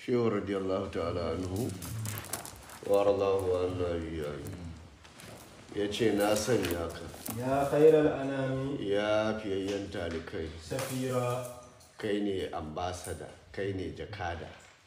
shehu radiyallahu ta'ala anhu wa radallahu anhu ayyani ya ce na sanya ka يا خير الأنام ya fiyayyen talikai سفيرا kai ne ambasada kai ne jakada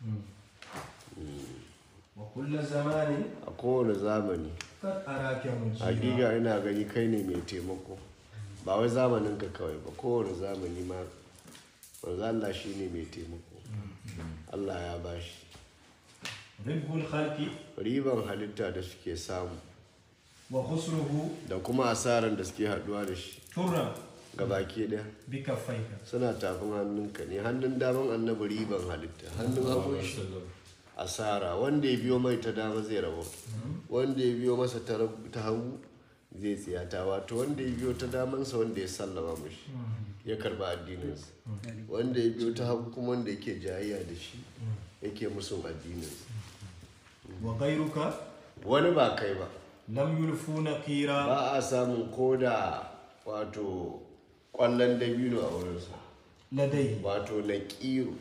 وكل زمان a kowane zamani قد أراك مجيبا hakika ina gani kai ne mai taimako ba wai zamanin ka kawai ba kowane zamani ma manzo Allah shi ne mai taimako Allah ya bashi رب الخلق riban halitta da suke samu وخسره da kuma asaran da suke haduwa da shi ترى ga baki ɗaya بكفيك suna tafin hannunka ne hannun daman annabi riban halitta hannun hagun shi asara wanda ya biyo mai ta dama zai rabo wanda ya biyo masa ta rab- ta hagu zai tsiyata wato wanda ya biyo ta damansa wanda ya sallama mashi ya karba addininsa wanda ya biyo ta hagu kuma wanda yake jayayya da shi yake musun addininsa وغيرك wani ba kai ba لم يلفوا نقيرا ba a samun koda wato kwallon dabino a wurinsa لديه wato na ƙiro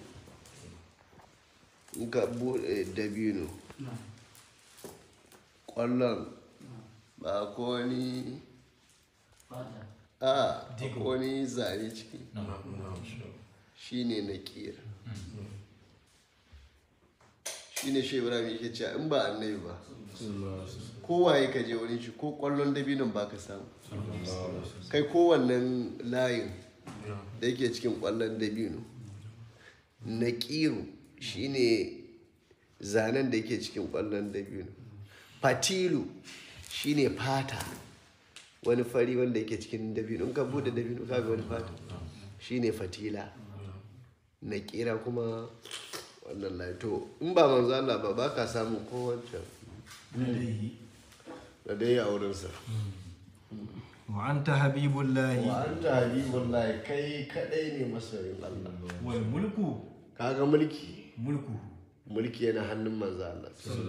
in ka buɗe dabino ƙwallon ba ko wani a ko wani zane ciki shi ne na ƙira shi ne shi ibrahim yake cewa in ba annabi ba kowaye ka je wurin shi ko ƙwallon dabinon ba ka samu kai kowannen layin da yake cikin ƙwallon dabino na ƙiro shine zanen da yake cikin ƙwallon dabino fatilu shine fata wani fari wanda yake cikin dabino in ka bude dabino ka ga wani fata shine fatila na ƙira kuma wannan laito in ba manzo Allah ba ba ka samu ko wancan لديه da dai a wurinsa وأنت حبيب الله wa anta habibullahi kai kadai ne masoyin Allah والملك kaga mulki ملكه mulki yana hannun manzo Allah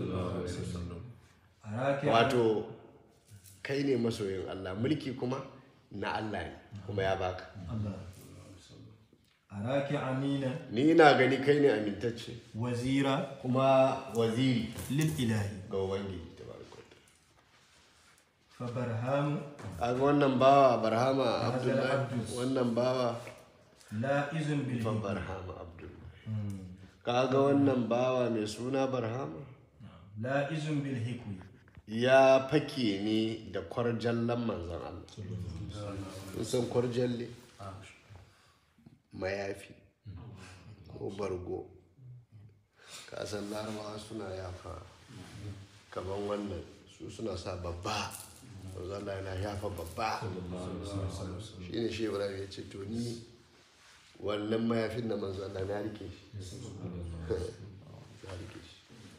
أراك wato kai ne masoyin Allah mulki kuma na Allah ne kuma ya baka الله أراك أمينا ni ina gani kai ne amintacce وزيرا kuma waziri للإله ga ubangiji tabaraka wa ta'ala. فبرهام kaga wannan bawa barhama abdullahi Abdus. wannan bawa لا إذن fa بالهمة barhama abdullahi kaga wannan bawa mai suna barhama لا إذن بالهكوي ya fake ne da kwarjallan manzon Allah kun san kwarjalle mayafi ko bargo kasan larabawa suna yafa kaman wannan su suna sa babba manzon Allah yana yafa babba shi ne shi ibrahim ya ce to ni wannan mayafin da manzon Allah na rike shi na rike shi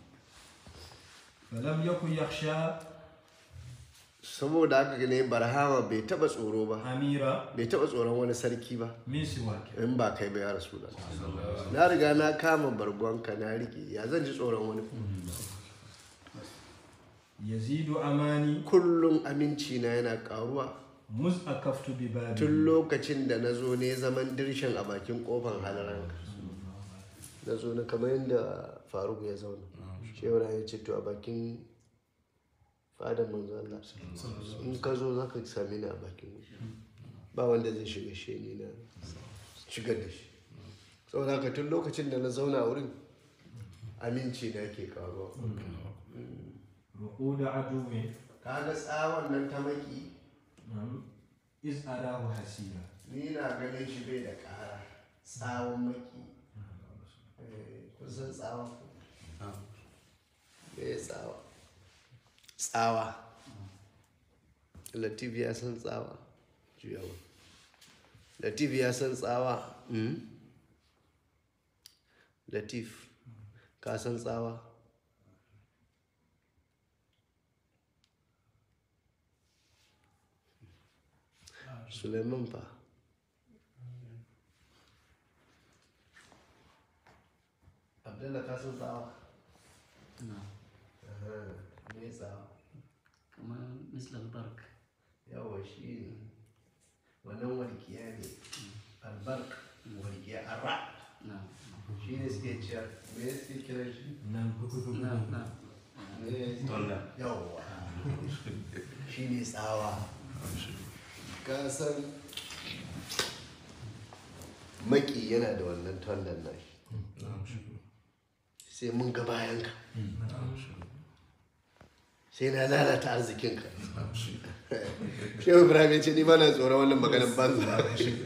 فلم يكن يخشى saboda haka ne barhama bai taba tsoro ba أميرا bai taba tsoron wani sarki ba من سواك in ba kai ba ya rasu da na riga na kama bargonka na rike ya zan ji tsoron wani يزيد أماني kullum aminci na yana karuwa مذ أكفت ببابي tun lokacin da na zo ne zaman dirshin a bakin kofan halaranka na zo na kamar yadda faruk ya zauna shewara ya ce to a bakin fadar manzo Allah in ka zo za ka sami ni a bakin wuri ba wanda zai shiga shi ni na shigar da shi saboda haka tun lokacin da na zauna a wurin aminci na ke karuwa رقود عدو kaga tsawon nan ta maki نعم إذ أراه حسيرا ni na ganin shi bai da ƙara tsawon maki Eh, kun san tsawa ko? me tsawa tsawa latif ya san tsawa juyawa latif ya san tsawa Mm? latif ka san tsawa suleiman fa abdullah ka san tsawa Aha, me tsawa kamar misal bark yawa shi ne wannan walƙiya ne albark walƙiya ara na shi ne suke cewa me suke kiran shi نعم نعم نعم ne yawwa shi ne tsawa ka san maki yana da wannan tondan nashi sai mun ga bayanka sai na lalata arzikinka shehu ibrahim ya ce ni ba na tsoron wannan maganin banza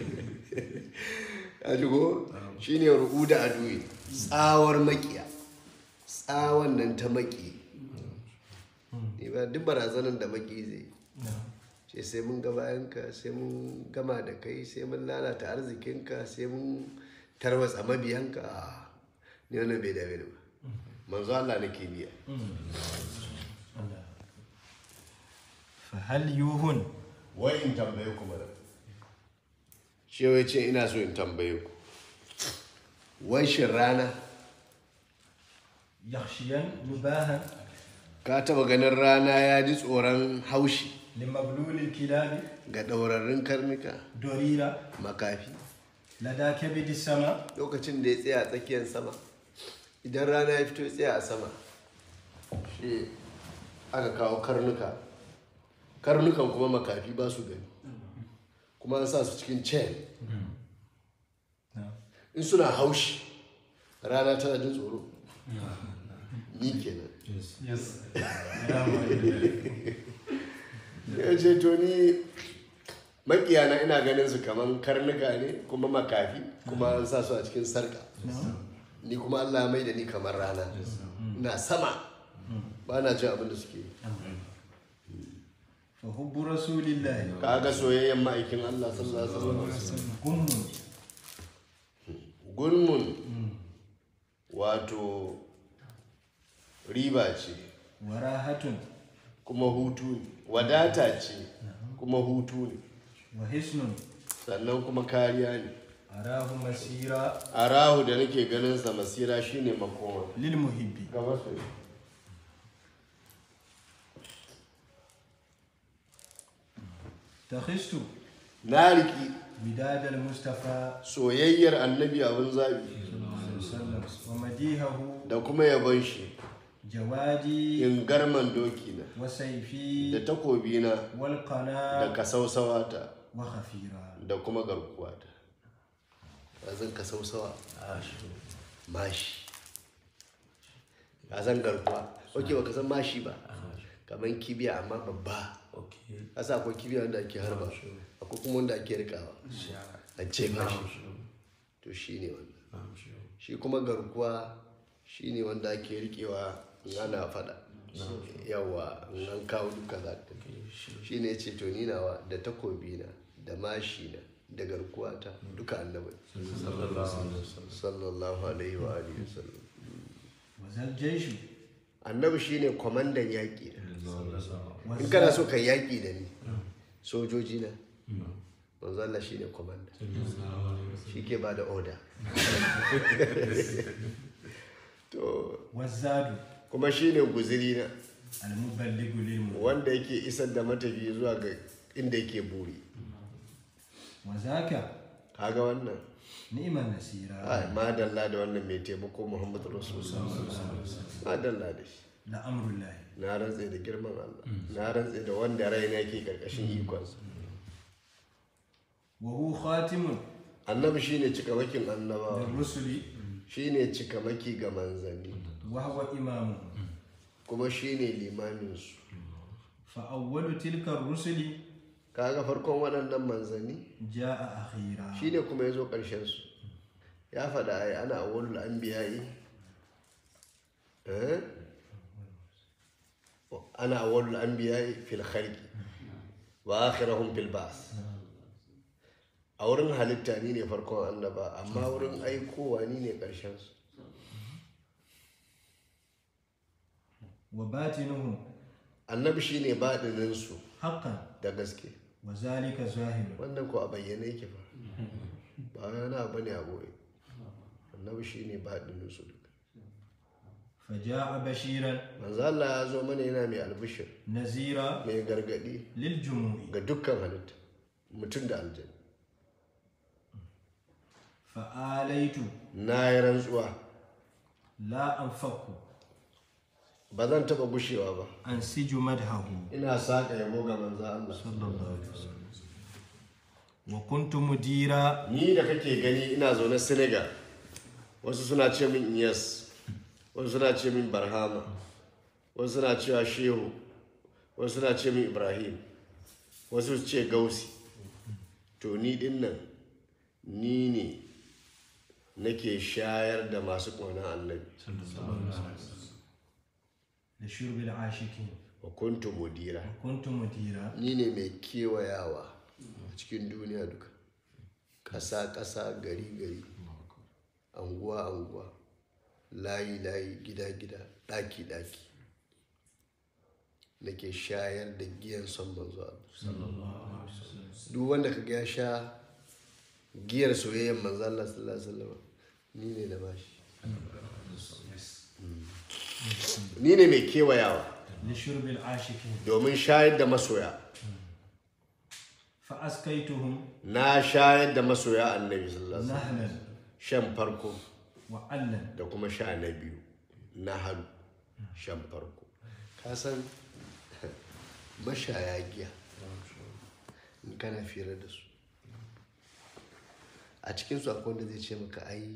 ya shigo shi ne ru'u da aduyi tsawar makiya tsawon nan ta maki ne ba duk barazanar da maki zai نعم ce sai mun ga bayanka sai mun gama da kai sai mun lalata arzikinka sai mun tarwatsa mabiyanka a ni wannan bai dame ni ba manzo Allah nake biya الله فهل يوهن wai in tambaye ku mana shi wai ce ina so in tambaye ku wai shin rana يخشين نباها ka taba ganin rana ya ji tsoron haushi لمبلول الكلاب ga ɗaurarrun karnuka دريرة makafi لدى كبد السماء lokacin da ya tsaya a tsakiyar sama idan rana ya fito ya tsaya a sama shi aka kawo karnuka karnukan kuma makafi ba su gani kuma an sa su cikin chain نعم in suna haushi rana tana jin tsoro ni kenan ya ce to ni makiyana ina ganin su kaman karnuka ne kuma makafi kuma an sa su a cikin sarka ni kuma allah ya mai da ni kamar rana ina sama ba na jin abin da suke yi فحب رسول الله kaga soyayyen ma'aikin allah sallallahu alaihi wasallam قم gulmun wato riba ce وراحة kuma hutu ne wadata ce kuma hutu ne وحسن sannan kuma kariya ne أراه مسيرا arahu da nake ganin sa masira shine makoma للمحب ga masoyi تخست na riki وداد المصطفى soyayyar annabi abin zabi صلى الله عليه وسلم ومديحه da kuma yabon shi جوادي in garman doki na وسيفي da takobi na da والقناة kasausawata وخفيرا da kuma garkuwata ba zan kasausawa mashi ba zan garkuwa ok ba ka san mashi ba kamar kibiya amma babba asa akwai kibiya wanda ake harba akwai kuma wanda ake rikawa a ce mashi to shi ne wannan shi kuma garkuwa shi ne wanda ake rikewa in ana fada yawa in an kawo duka za ta shi ne ce to ni nawa da takobi na da mashi na da garkuwa ta duka annabi sallallahu alaihi wa alihi wasallam وذا الجيش annabi shine kwamandan yaƙi na in kana so ka yaƙi da ni sojoji na manzo Allah shine kwamanda shi ke ba da order to والزاد kuma shine guziri na المبلغ للمؤمن wanda yake isar da matafi zuwa ga inda yake buri وذاك kaga wannan نعم النسيرا ai madalla da wannan mai taimako muhammadu rasulullah madalla da shi لأمر الله na rantse da girman Allah na rantse da wanda raina ke karkashin ikonsa وهو خاتم annabi shine cikamakin annabawa للرسل shine cikamaki ga manzanni وهو إمامه kuma shine limaminsu فأول تلك الرسل kaga farkon waɗannan manzanni جاء أخيرا shine kuma ya zo ƙarshensu ya faɗa ai ana awwalul anbiya'i eh ana awwalul anbiya'i fil khalqi wa akhirahum fil ba's a wurin halitta ni ne farkon annaba amma wurin aikowa ni ne ƙarshensu وباطنه annabi shine baɗininsu حقا da gaske وذلك ظاهر wannan ko a bayyane yake fa ba wani abu ne a boye annabi shine baɗininsu duka فجاء بشيرا manzo Allah ya zo mana yana mai albishir نذيرا mai gargadi للجموع ga dukkan halitta mutum da aljanna fa'alaitu na yi rantsuwa la anfaku ba zan taɓa gushewa ba an siju madhahu ina saƙa yabo ga manzo Allah sallallahu alaihi wasallam wa kuntu mudira ni da kake gani ina zaune Senegal wasu suna ce min Iyas wasu suna ce min Barhama wasu suna cewa Shehu wasu suna ce min Ibrahim wasu su ce Gausi to ni din nan ni ne nake shayar da masu ƙaunar annabi da shurbil ashikin wa kuntu mudira wa kuntu mudira ni ne mai kewayawa a cikin duniya duka ƙasa-ƙasa gari-gari anguwa-anguwa layi-layi gida-gida ɗaki-ɗaki nake shayar da giyan son manzo Allah duk wanda kaga ya sha giyar soyayyar manzo Allah sallallahu alaihi wasallam ni ne na bashi Mm. ni ne mai kewayawa da shurbil ashikin domin shayar da masoya fa askaituhum na shayar da masoya annabi sallallahu alaihi wasallam nahlan shan farko wa allan da kuma sha na biyu na halu shan farko ka san mashaya giya in kana fira da su a cikinsu akwai wanda zai ce maka ai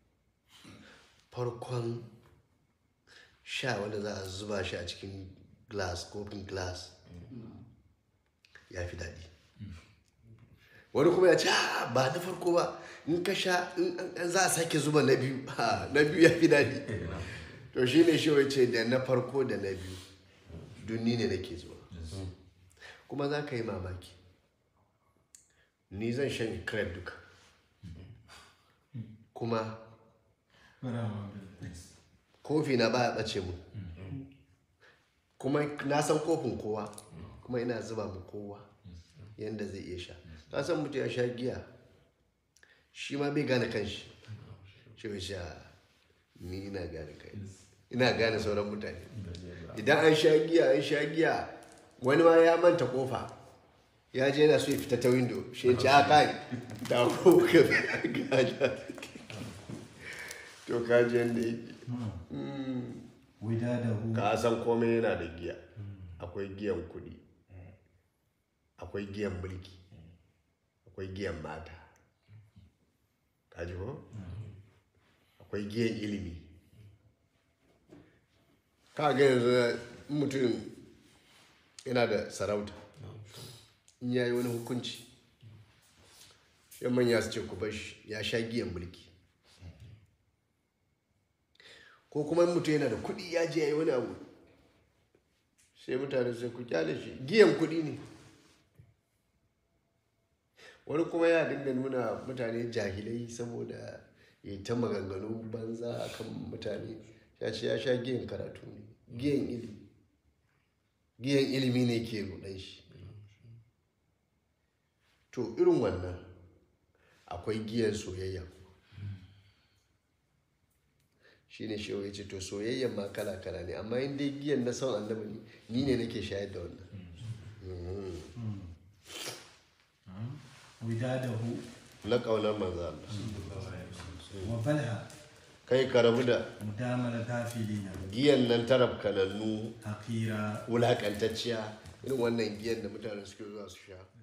farkon sha wanda za a zuba shi a cikin glass kofin glass ya fi daɗi wani kuma ya ce "Ah, ba na farko ba in ka sha in in za a sake zuba na biyu ha, na biyu ya fi daɗi to shi ne shi ce da na farko da na biyu dunni ne nake zuwa kuma za ka yi mamaki ni zan shan crab duka kuma kofi na baya ɓace mu kuma na san kofin kowa kuma ina zuba mu kowa yadda zai iya sha ka san mutum ya sha giya shi ma bai gane kanshi shi bai sha ni ina gane kai ina gane sauran mutane idan an sha giya an sha giya wani ma ya manta kofa ya je yana so ya fita ta windo shi ya ce a kai da ko ka gaja to ka ji yadda yake widadahu ka san komai yana da giya akwai giyan kuɗi akwai giyan mulki akwai giyan mata ka ji ko akwai giyan ilimi ka ga yanzu in mutum yana da sarauta in ya yi wani hukunci yan manya su ce ku bar shi ya sha giyan mulki ko kuma in mutum yana da kuɗi ya je ya yi wani abu sai mutane sai ku kyale shi giyan kuɗi ne wani kuma ya dinga nuna mutane jahilai saboda ya yi ta maganganu banza akan mutane ya ce ya sha giyan karatu ne giyan ilimi giyan ilimi ne ke rudan shi to irin wannan akwai giyan soyayya shi ne shi ya ce to soyayyan ma kala kala ne amma in dai giyan na son annabi ne ni ne nake shayar da wannan widadahu na ƙaunar manzo Allah wa balha kai ka rabu da mudamal gafilina giyan nan tarab kanannu haqira wulakantacciya irin wannan giyan da mutane suke zuwa su sha